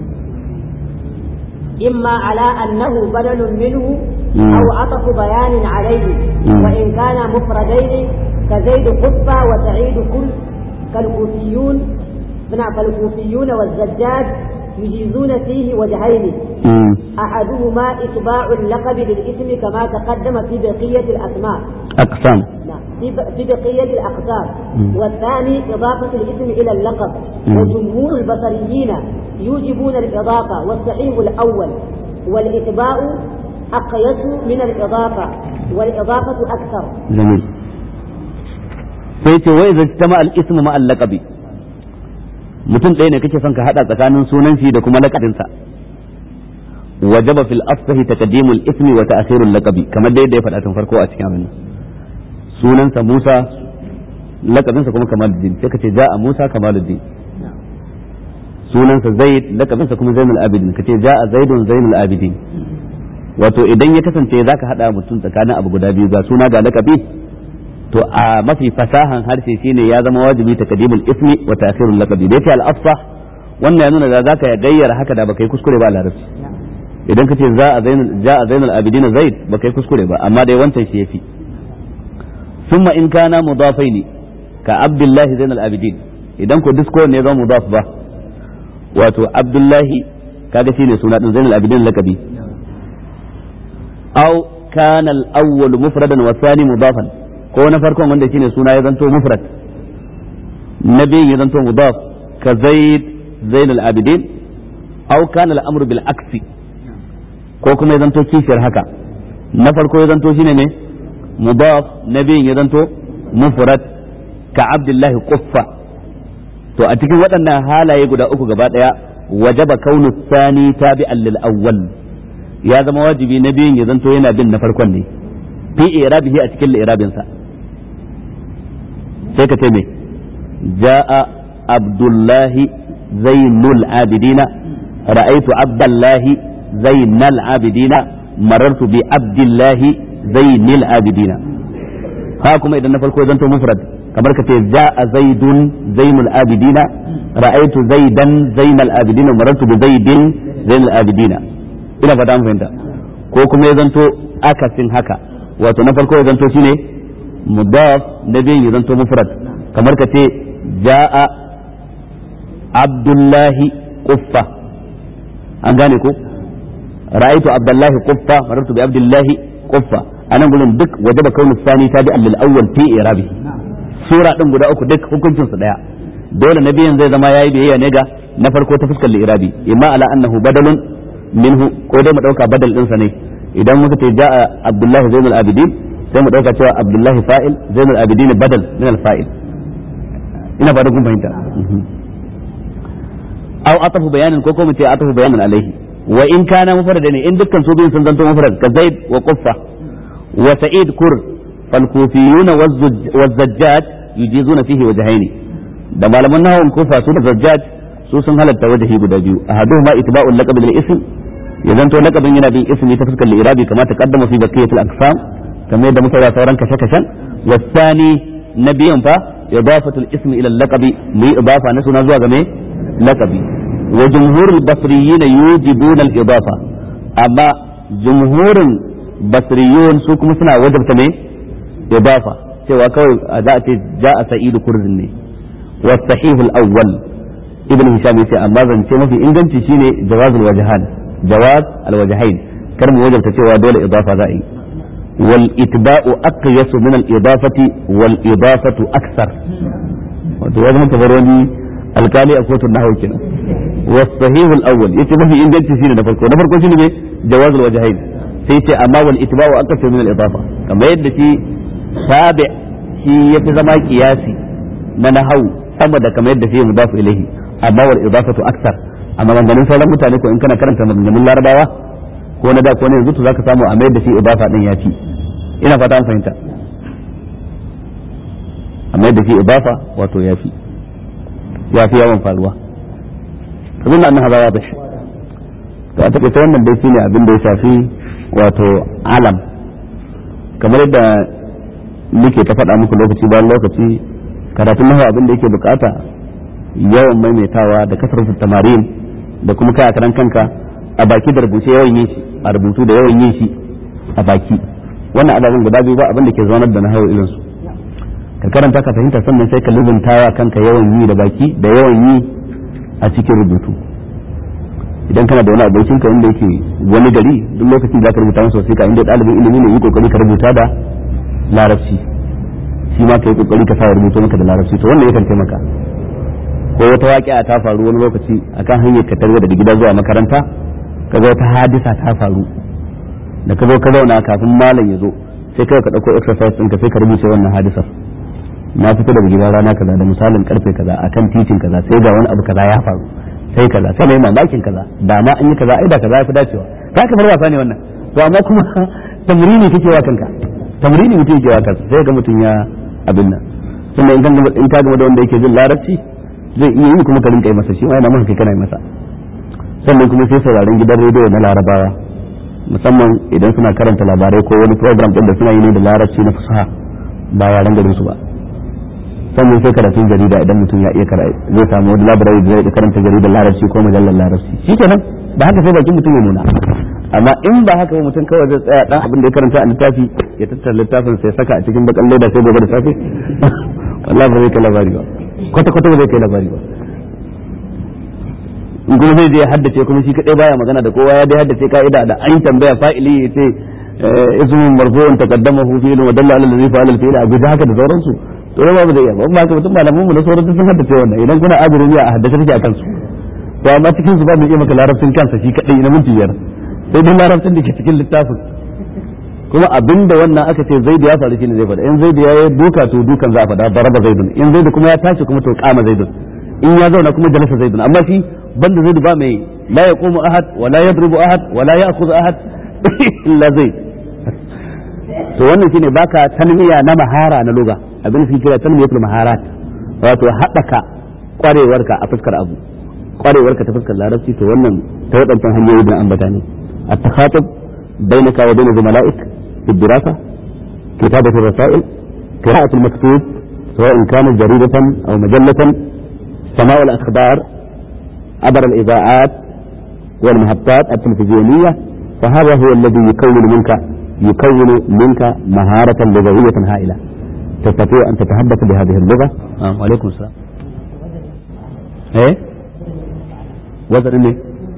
إما على أنه بدل منه مم. أو عطف بيان عليه مم. وإن كان مفردين كزيد قطة وسعيد كل كالكوفيون من كالكوفيون والزجاج يجيزون فيه وجهين أحدهما إتباع اللقب للاسم كما تقدم في بقية الأسماء أقسام نعم في ب- في بقية الأقسام والثاني إضافة الاسم إلى اللقب مم. وجمهور البصريين يوجبون الإضافة والصحيح الأول والإتباع أقيس من الإضافة والإضافة أكثر جميل sai ce wai zai tama al-ismu ma al-laqabi mutum ɗaya ne kake son ka hada tsakanin sunan shi da kuma laqabinsa wajaba fil afsahi taqdimul ismi wa ta'khirul laqabi kamar dai da ya faɗa tun farko a cikin abin nan sunansa Musa laqabinsa kuma Kamaluddin sai ka ce ja'a Musa Kamaluddin sunansa Zaid laqabinsa kuma Zainul Abidin ka ce ja'a Zaidun Zainul Abidin wato idan ya kasance zaka hada mutum tsakanin abu guda biyu ga suna ga laqabi to a mafi fasahan harshe shine ya zama wajibi taqdimul ismi wa ta'khirul laqabi da yake al-afsah wannan ya nuna da zaka ya gayyara haka da baka yi kuskure ba a larabci idan ka ce za a zainul ja a zainul abidin zaid baka yi kuskure ba amma dai wancan shi yafi thumma in kana mudafaini ka abdullahi zainul abidin idan ko disko ne zama mudaf ba wato abdullahi kaga shine suna din zainul abidin laqabi aw kana al-awwal mufradan wa thani mudafan ko na farkon wanda shine suna ya zanto mufrad na biyun ya zanto mudaf ka zaid zainul abidin aw kana al-amru bil aksi ko kuma ya zanto kishiyar haka na farko ya zanto shine ne mudaf na biyun ya zanto mufrad ka abdullahi quffa to a cikin waɗannan halaye guda uku gaba ɗaya wajaba kaunu sani tabi'an lil awwal ya zama wajibi na biyun ya zanto yana bin na farkon ne fi irabihi a cikin irabinsa sai ka ce me ja'a abdullahi zainul abidina ra'aitu abdullahi zainal abidina marartu bi abdullahi zainil abidina ha kuma idan na farko zanto mufrad kamar ka ce ja'a zaidun zainul abidina ra'aitu zaidan zainal abidina marartu bi zaidin zainal abidina ina fata mun fahimta ko kuma ya zanto akasin haka wato na farko ya zanto shine mudaf na biyun ya zanto mufrad kamar ka ce ja'a abdullahi quffa an gane ko ra'aytu abdullahi quffa marartu bi abdullahi quffa anan gurin duk wajaba kaunu sani tabi'an lil awwal fi irabi sura din guda uku duk hukuncin su daya dole na biyan zai zama yayi biyayya ne ga na farko ta fuskar irabi imma ala annahu badalun minhu ko dai mu dauka badal din sa ne idan muka ce ja'a abdullahi zainul abidin sai mu dauka cewa abdullahi fa'il zainul abidin badal min al fa'il ina ba da kun fahimta aw atafu bayanin ko ko mu ce atafu bayanin alaihi wa in kana mufrad ne in dukkan su biyun sun zanto mufrad ka zaid wa quffa wa sa'id kur fal kufiyun wa zajjaj yujizuna fihi wajhaini da malaman nahawun kufa su da zajjaj su sun halatta wajhi guda biyu ahaduhuma itba'ul laqab bil ism ya zanto laqabin yana bin ismi ta fuskar irabi kama ta kaddama fi baqiyatil aqsam kamar yadda muka yi sauran kashe kashen wasani na biyan fa idafatul ismi ila laqabi mu yi idafa na suna zuwa ga me laqabi wa jumhurul basriyin yujibuna al idafa amma jumhurin basriyun su kuma suna wajabta me idafa cewa kawai za a ce ja'a sa'idu kurzin ne wa sahihul awwal ibn hisham yace amma zance mafi inganci shine jawazul wajhan jawaz al wajhain kar mu wajabta cewa dole idafa za a yi wal itba'u aqyasu min al idafati wal idafatu akthar wato wani kamar wani alkali a kotun nahwu kenan wa sahih al awwal yace mafi inganci shine na farko na farko shine me jawaz al wajhain sai yace amma wal itba'u aqyasu min al idafa kamar yadda shi tabi shi yafi zama kiyasi na nahwu sama da kamar yadda shi mudafu ilayhi amma wal idafatu akthar amma maganganun sauran mutane ko in kana karanta maganganun larabawa ko na da ko na yanzu to zaka samu a mayar da shi idafa din ya ci ina fata an fahimta a mayar da shi idafa wato ya fi ya fi yawan faruwa abin da annan haza ya bashi to a taƙaita wannan dai shine abin da ya shafi wato alam kamar yadda muke ta faɗa muku lokaci bayan lokaci karatun nahawa abin da yake bukata yawan maimaitawa da kasar tamarin da kuma kai a karan kanka a baki da rubuce yawan yin shi a rubutu da yawan yin shi a baki wannan ababen guda biyu ba abin da ke zaunar da nahawa irin su ka karanta ka fahimta sannan sai ka lubunta wa kanka yawan yi da baki da yawan yi a cikin rubutu idan kana da wani abokin ka wanda yake wani gari duk lokacin da ka rubuta masa wasiƙa inda ɗalibin ilimi ne yi kokari ka rubuta da larabci shi ma kai kokari ka sa rubuto maka da larabci to wannan yakan taimaka ko wata waƙi'a ta faru wani lokaci akan hanyar ka tarwa daga gida zuwa makaranta kaga wata hadisa ta faru da ka zo ka zauna kafin malam ya zo sai kai ka dauko exercise ɗinka sai ka rubuce wannan hadisar na fito daga gidan rana kaza da misalin karfe kaza akan titin kaza sai ga wani abu kaza ya faru sai kaza sai mai mamakin kaza da ma an yi kaza ai da kaza ya fi dacewa ka kamar wasa ne wannan to amma kuma tamrini kake wa kanka tamrini mutum yake wa kansa sai ga mutum ya abin nan sannan in kan in ka gama da wanda yake jin larabci zai iya yi kuma ka rinka yi masa shi ma yana maka kai kana yi masa sannan kuma sai sauraron gidan rediyo na larabawa musamman idan suna karanta labarai ko wani program din da suna yi ne da larabci na fasaha ba yaren garin su ba sannan sai karatun jarida idan mutum ya iya karatu zai samu wani labarai da zai karanta jaridar larabci ko mujallar larabci shi kenan ba haka sai bakin mutum ya nuna amma in ba haka ba mutum kawai zai tsaya dan abin da ya karanta a littafi ya tattara littafin sai saka a cikin bakan leda sai gobe da safe wallahi ba zai kai labari ba kwata kwata ba zai kai labari ba in kuma zai je haddace kuma shi kadai baya magana da kowa ya dai haddace ka'ida da an tambaya fa'ili ya ce ismun marfu'un taqaddamahu fi'lun wa dalla ala alladhi fa'ala al-fi'la a guda haka da sauransu to ba ba zai iya ba ba ka mutum malaman mu da sauran sun haddace wannan idan kuna ajiru ne a haddace take akan su to amma cikin su ba mu iya maka larabcin kansa shi kadai na minti biyar sai dai larabcin da ke cikin littafin kuma abinda wannan aka ce zaidu ya faru shine zai faɗa in zaidu ya yi duka to dukan za a faɗa daraba zaidun in zaidu kuma ya tashi kuma to kama zaidun in ya zauna kuma jalasa zaidun amma shi banda zaidu ba mai la yaqumu ahad wa la yadribu ahad wa la ya'khudhu ahad illa zaid to wannan shine baka tanmiya na mahara na lugha abin da kira tanmiyatul maharat wato haɓaka kwarewarka a fuskar abu kwarewarka ta fuskar larabci to wannan ta waɗancan hanyoyi da ambata ne at-takhatub bainaka wa bain zumala'ik fi dirasa kitabatu rasail qira'atu al-maktub سواء كانت جريدة أو مجلة سماع الأخبار عبر الإذاعات والمحطات التلفزيونية فهذا هو الذي يكون منك يكون منك مهارة لغوية هائلة تستطيع أن تتحدث بهذه اللغة آه. وعليكم السلام إيه وزن إيه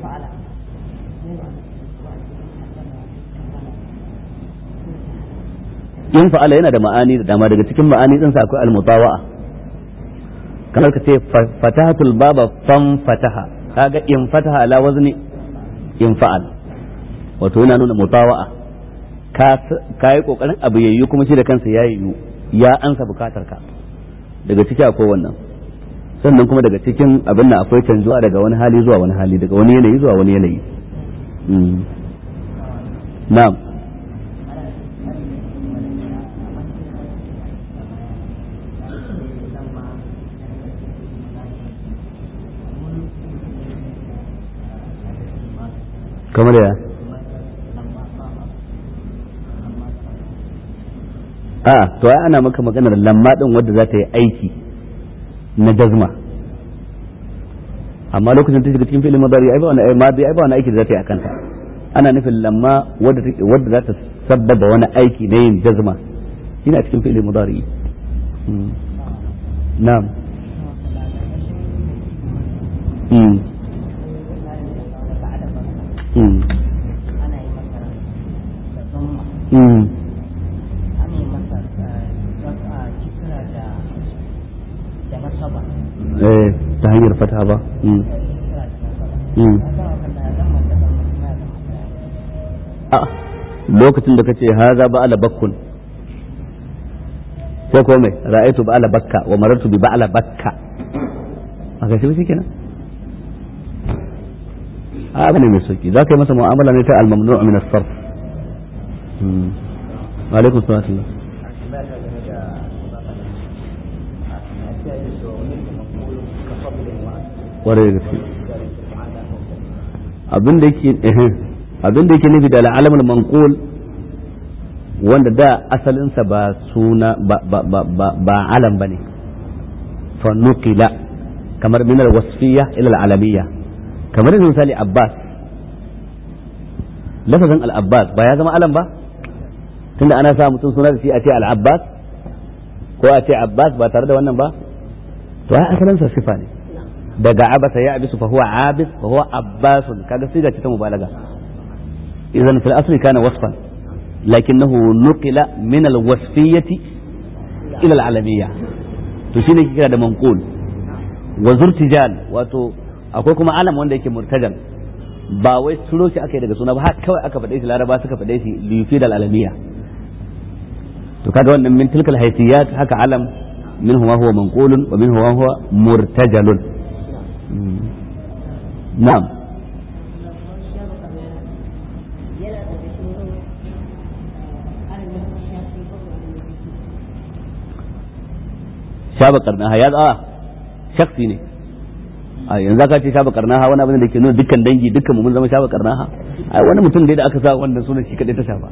in fa'ala yana da ma'ani da dama daga cikin ma'ani ɗinsa akwai almutawa'a kamar ka ce fatahatul baba fan fataha kaga in fataha ala wazni in fa'al wato yana nuna mutawa'a ka yi kokarin abu yayyu kuma shi da kansa ya yiwu ya ansa bukatar ka daga ciki akwai wannan sannan kuma daga cikin abin nan akwai canjuwa daga wani hali zuwa wani hali daga wani yanayi zuwa wani yanayi na'am kamar ya a to ai ana maka maganar lamma din wadda za ta yi aiki na jazma amma lokacin ta shiga cikin filin madari ai ba wani ai madi ai ba wani aiki da za ta yi akan ta ana nufin lamma wadda wadda za ta sabbaba wani aiki na yin jazma ina cikin filin madari na'am Mm. eh ta hanyar fata ba a lokacin da kace haza ba ala bakkun sai ko mai ra'aytu ba ala bakka wa marartu bi ba ala bakka aka shi kenan a abu ne mai sauki za ka yi masa mu'amala ne ta al-mamnu' min as-sarf wa alaikum salam kwarai da gaske abin da yake abin da yake nufi da al'alamul manqul wanda da asalinsa ba suna ba ba ba ba, ba alam bane fa nuqila kamar min al-wasfiyya ila al-alamiyya kamar misali abbas lafazin al-abbas ba ya zama alam ba tunda ana sa mutum suna da shi a ce al-abbas ko a ce abbas ba tare da wannan ba to ai asalinsa sifa ne daga abasa ya abisu fa huwa abis fa huwa abbasun kaga siga ce ta mubalaga idan fil asli kana wasfan lakinnahu nuqila min al wasfiyati ila al alamiyya to shine kira da manqul wa zurtijal wato akwai kuma alam wanda yake murtajal ba wai turo shi aka yi daga suna ba har kawai aka faɗe shi laraba suka faɗe shi liyufi da alamiya to kaga wannan min tilkal haysiyat haka alam minhu ma huwa manqulun wa minhu ma huwa murtajalun na'am shaba karnaha ya a shaksi ne a yanzu ka ce shaba karnaha wani abin da ke nuna dukkan dangi dukkan mun zama shaba karnaha ai wani mutum dai da aka sa wannan sunan shi kadai ta shafa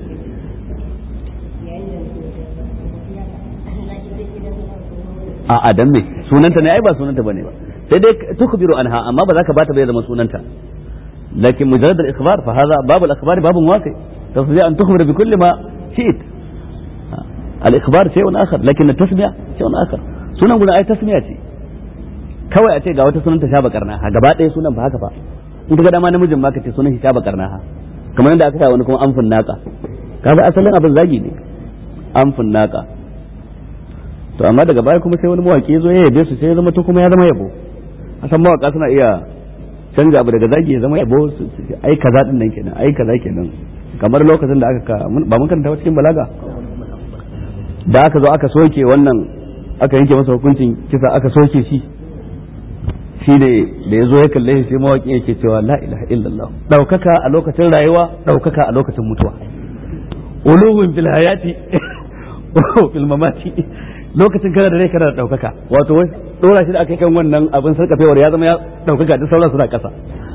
a a dan me sunanta ne ai ba sunanta bane ba sai dai tukbiru anha amma ba za ka bata bai zama sunanta لكن مجرد الإخبار فهذا باب الأخبار باب واقع تستطيع أن تخبر بكل ما شئت الإخبار شيء آخر لكن التسمية شيء آخر sunan guda ai tasmiya ce kawai a ce ga wata sunan ta shaba karnaha gaba ɗaya sunan ba haka fa in ka ga dama namijin ma ka ce sunan shi shaba karnaha kamar yadda aka sa wani kuma amfin naka kaga asalin abin zagi ne amfin naka to amma daga baya kuma sai wani mawaki zo ya yabe su sai ya zama to kuma ya zama yabo asan mawaka suna iya canja abu daga zagi ya zama yabo ai kaza din nan kenan ai kaza kenan kamar lokacin da aka ba mun karanta cikin balaga da aka zo aka soke wannan aka yanke masa hukuncin kisa aka soke shi shi ne da ya zo ya kalle shi sai mawaƙi yake cewa la ilaha illallah ɗaukaka a lokacin rayuwa ɗaukaka a lokacin mutuwa uluhun fil hayati fil mamati lokacin kana da rai kana da ɗaukaka wato wai ɗora shi da aka kan wannan abin sarkafewar ya zama ya ɗaukaka duk sauran suna ƙasa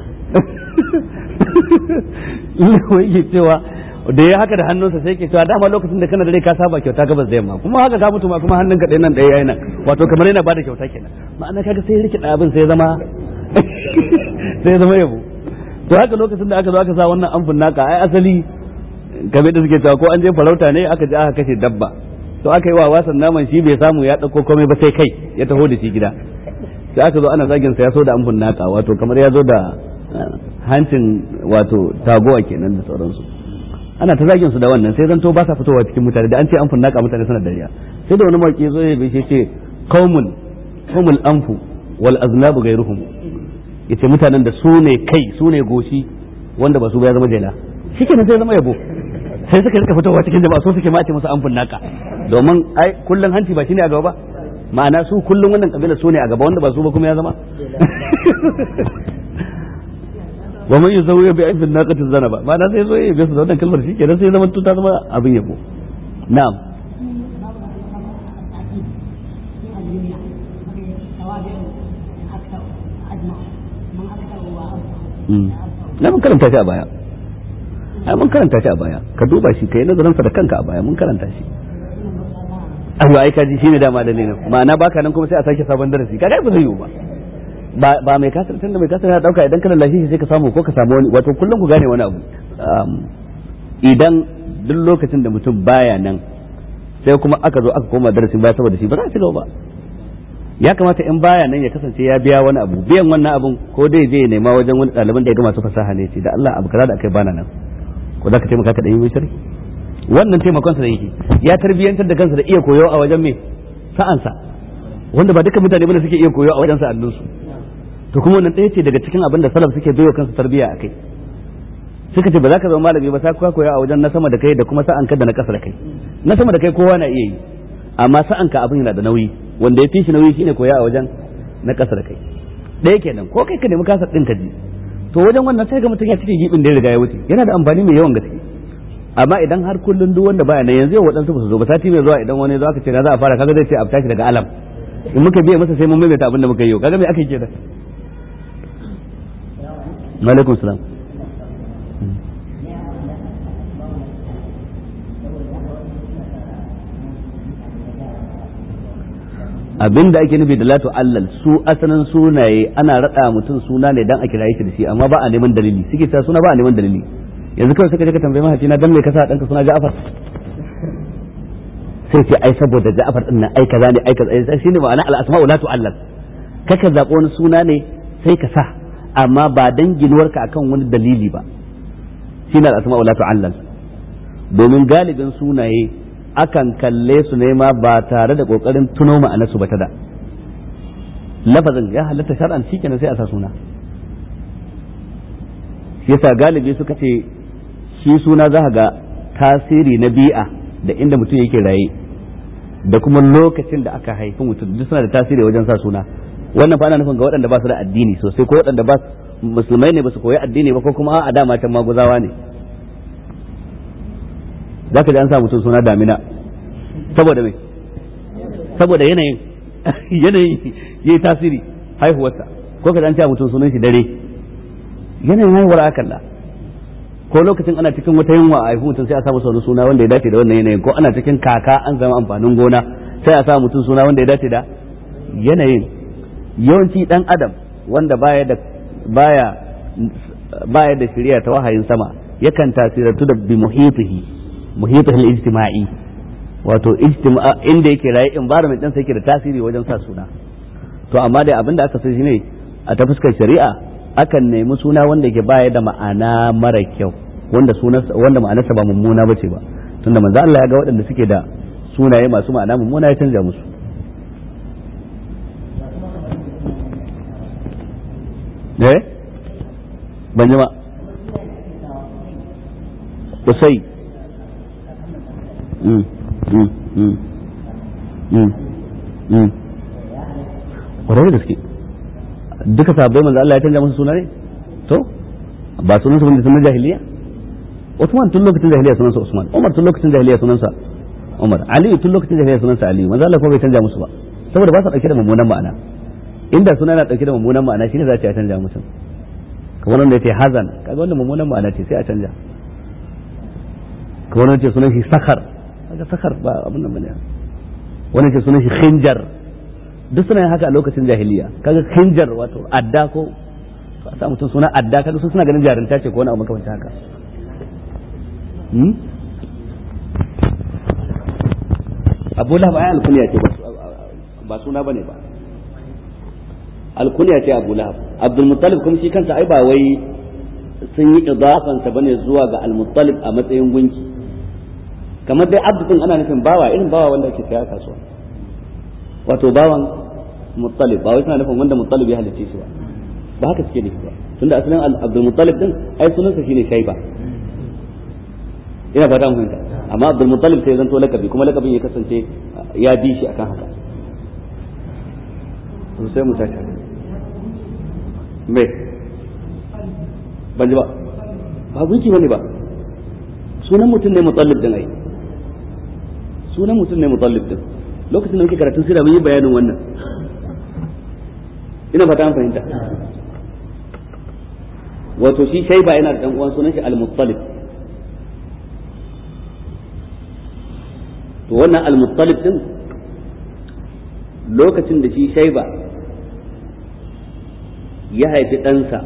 wai cewa da ya haka da hannunsa sai ke cewa dama lokacin da kana da rai ka saba kyauta gabas da yamma kuma haka ka mutu ma kuma hannun ka ɗaya nan ɗaya yayi nan wato kamar yana bada kyauta kenan ma'ana kaga sai rike abin sai zama sai zama yabo to haka lokacin da aka zo aka sa wannan amfin naka ai asali kamar da suke cewa ko an je farauta ne aka je aka kashe dabba to aka yi wa wasan naman shi bai samu ya ɗauko komai ba sai kai ya taho da shi gida sai aka zo ana zagin sa ya so da amfin naka wato kamar ya zo da hancin wato tagowa kenan da sauransu ana ta zagin su da wannan sai zanto ba sa fitowa cikin mutane da an ce amfun naka mutane suna dariya sai da wani mawaki zo ya bishe ce qaumun qaumul anfu wal aznabu ghayruhum yace mutanen da su ne kai su ne goshi wanda ba su ba ya zama jela shikenan sai zama yabo sai suka rika fitowa cikin jama'a so suke mace musu amfun naka domin ai kullun hanci ba shine a gaba ba ma'ana su kullun wannan kabila su ne a gaba wanda ba su ba kuma ya zama wa man yuzawiya bi aibin naqatin zanaba ma'ana sai zo ya bi su da wannan kalmar shikenan sai zama ta zama abin yabo na'am na mun karanta shi a baya ai mun karanta shi a baya ka duba shi kai nazarin sa da kanka a baya mun karanta shi ayo ai kaji shine dama dalilin ma'ana baka nan kuma sai a sake sabon darasi kaga ba zai yiwu ba ba ba mai kasar tunda mai kasar ya dauka idan kana lafiya sai ka samu ko ka samu wani wato kullum ku gane wani abu idan duk lokacin da mutum baya nan sai kuma aka zo aka koma darasin baya saboda shi ba za a ci gaba ba ya kamata in baya nan ya kasance ya biya wani abu biyan wannan abun ko dai je ya nema wajen wani ɗaliban da ya ga masu fasaha ne ce da Allah abu kaza da akai bana nan ko za ka taimaka ka ɗan yi shari wannan taimakon sa da yake ya tarbiyyantar da kansa da iya koyo a wajen me sa'ansa wanda ba duka mutane bane suke iya koyo a wajen sa'annunsu to kuma wannan ɗaya ce daga cikin abin da salaf suke baiwa kansu tarbiyya a kai suka ce ba za ka zama malami ba sai ka koya a wajen na sama da kai da kuma sa'an ka da na ƙasa da kai na sama da kai kowa na iya yi amma sa'an ka abin yana da nauyi wanda ya fi shi nauyi shine koya a wajen na ƙasa da kai ɗaya kenan ko kai ka nemi kasar ɗin ka ji to wajen wannan sai ga mutum ya cike gibin da ya riga ya wuce yana da amfani mai yawan gaske amma idan har kullun duk wanda baya nan yanzu yau waɗansu ba su zo ba sati mai zuwa idan wani zo aka ce na za a fara kaga zai ce a tashi daga alam in muka biya masa sai mun maimaita abin da muka yi yau kaga me aka yi kenan alaikum salam abin da ake nufi da latu allal su asalin sunaye ana rada mutum suna ne dan a kira shi da shi amma ba a neman dalili suke cewa suna ba a neman dalili yanzu kawai suka je ka tambaye mahaifina dan me ka sa danka suna Ja'far sai ce ai saboda Ja'far din nan ai kaza ne ai kaza shine ma'ana al asma'u la tu'allal kaka zaɓi wani suna ne sai ka sa amma ba dan ginuwarka akan wani dalili ba shine al-asma'u la tu'allal domin galibin sunaye akan kalle su ne ma ba tare da kokarin tuno ma'anarsu ba ta da lafazin ya halatta shar'an shikenan sai a sa suna shi yasa galibi suka ce shi suna za ga tasiri na bi'a da inda mutum yake raye da kuma lokacin da aka haifi mutum duk suna da tasiri wajen sa suna wannan fa ana nufin ga waɗanda ba su da addini sosai ko waɗanda ba musulmai ne ba su koyi addini ba ko kuma a dama can maguzawa ne za ka ji an sa mutum suna damina saboda mai saboda yanayin yanayin ya yi tasiri haihuwarsa ko ka ji an sa mutum sunan shi dare yanayin haihuwar akalla ko lokacin ana cikin wata yunwa a haihu mutum sai a sa masa wani suna wanda ya dace da wannan yanayin ko ana cikin kaka an zama amfanin gona sai a sa mutum suna wanda ya dace da yanayin yawanci dan adam wanda baya da baya baya da shari'a ta wahayin sama yakan tasirantu da bi muhitihi muhitihi al-ijtima'i wato ijtima inda yake raye environment din sa yake da tasiri wajen sa suna to amma dai abinda aka san shine a ta fuskar shari'a akan nemi suna wanda ke baya da ma'ana mara kyau wanda sunansa wanda ma'anarsa ba mummuna bace ba tunda manzo Allah ya ga waɗanda suke da sunaye masu ma'ana mummuna ya canja musu eh ban ji ba usai mm mm mm mm mm ƙwarai da gaske duka sabbai manzo Allah ya canja musu suna ne to ba sunan su bane sunan jahiliya Usman tun lokacin jahiliya sunansa Usman Umar tun lokacin jahiliya sunansa Umar Ali tun lokacin jahiliya sunansa Ali manzo Allah ko bai canja musu ba saboda ba su dauke da mummunan ma'ana inda suna yana dauke da mummunan ma'ana shine za ta canja musu kamar wanda yace hazan kaga wanda mummunan ma'ana ce sai a canja kamar wanda yace sunan shi sakar kaga sakar ba abin nan bane wanda yace sunan shi khinjar duk suna yin haka a lokacin jahiliya kaga khinjar wato adda ko a sa mutum suna adda kaga su suna ganin jarinta ce ko wani abu makamancin haka abu lahab ai alkunya ce ba suna bane ba alkunya ce abu lahab abdul muttalib kuma shi kansa ai ba wai sun yi idafansa bane zuwa ga al muttalib a matsayin gunki kamar dai abdu din ana nufin bawa irin bawa wanda ake saya kasuwa wato bawan muttalib ba wai suna nufin wanda muttalib ya halicce shi ba ba haka suke nufi ba tunda asalin abdul muttalib din ai sunansa shine shaiba ina fata mun fahimta amma abdul muttalib sai zanto lakabi kuma lakabin ya kasance ya bi shi akan haka to sai mu tashi me ban ji ba ba gunki bane ba sunan mutum ne mutallib din ai sunan mutum ne mutallib din lokacin da muke karatun sira mun yi bayanin wannan ina fata an fahimta wato shi shaiba yana da dan uwan sunan shi al-muttalib to wannan al-muttalib din lokacin da shi shaiba ya haifi ɗansa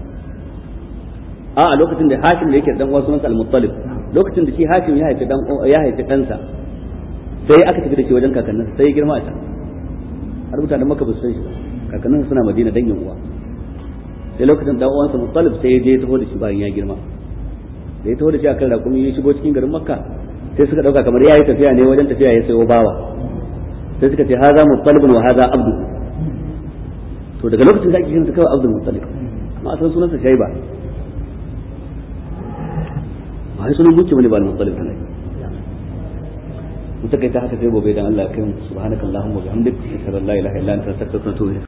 a a lokacin da hashim da yake dan uwan sunansa al-muttalib lokacin da shi hashim ya haifi dan ya haifi ɗansa sai aka tafi da shi wajen kakanninsa sai ya girma a can har mutanen maka ba su san shi kakanninsa suna madina dangin uwa sai lokacin dan uwansa muttalib sai ya je ya taho da shi bayan ya girma da ya taho da shi akan rakumi ya shigo cikin garin makka sai suka dauka kamar yayi tafiya ne wajen tafiya ya sayo bawa sai suka ce haza muttalibun wa haza abdu to daga lokacin da ake kiransa kawai abdul muttalib amma asalin sunansa shaiba ba sunan gunki bane ba al-muttalib ne mu takaita haka sai gobe dan Allah ya kai mu subhanakallahumma wa bihamdika ashhadu an la ilaha illa anta astaghfiruka wa atubu